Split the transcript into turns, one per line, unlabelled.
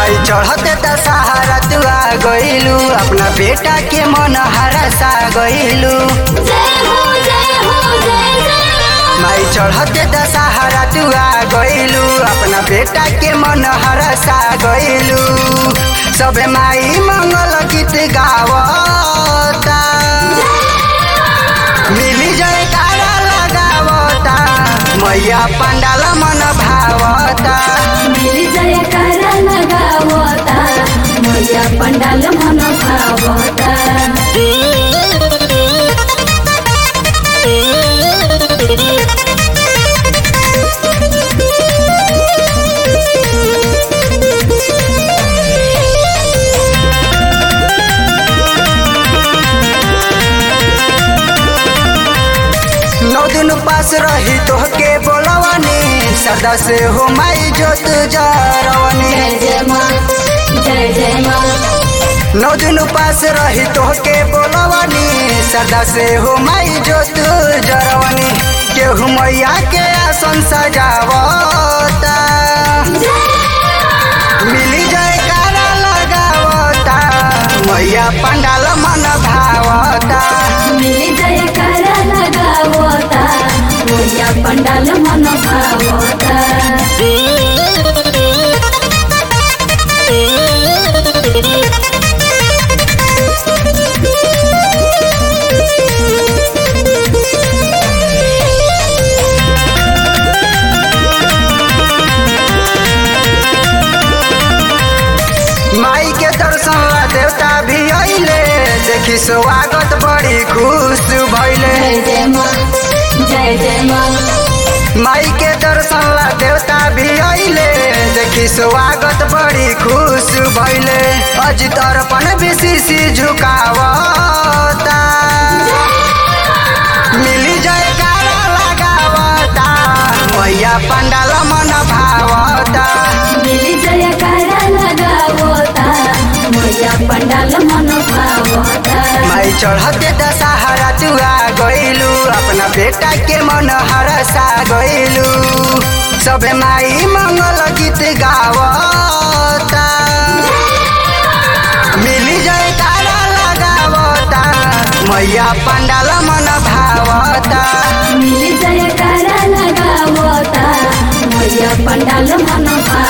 माई चढ़ते दशहरा तू आ गइलू अपना बेटा के मन हरसा गइलू
जय हो जय हो जय जय
माई चढ़ते दशहरा तू आ गइलू अपना बेटा के मन हरसा गइलू सबे माई मंगल गीत गावता मिली जयकारा लगावता मैया पंडाल मन भावता
मिली जय कर लगावता मैया पंडाल मन भावता
नौ दिन पास रही तोहके बोलवनी सदा से हो माई जोत जरवनी
जय जय माँ जय जय माँ
नौ दिन पास रही तोहके बोलवनी सदा से हो माई जोत जरवनी केहू मैया के आसन सजावता मिली जयकारा लगावता मैया पंडाल मन भावता
मिली जय कर लगावता मैया पंडाल मन भावता
माई के दर्शन ला देवता भी अइले देखी स्वागत बड़ी खुश भइले
जय जय माँ जय जय माँ
माई के दर्शन ला देवता भी अइले देखी स्वागत बड़ी खुश भइले अजित अर्पण बेसी झुकावता मिली जयकारा लगावता मैया पंडाल मन भावता
मिली जय कर लगावता मैया पंडाल मन भावता
माई चढ़ते दशहरा तू आ गइलू अपना बेटा के मन हरसा गइलू सबे माई मंगल गीत गावता मिली जयकारा लगावता मैया पंडाल मन भावता
मिली जय कर लगावता मैया पंडाल मन भावता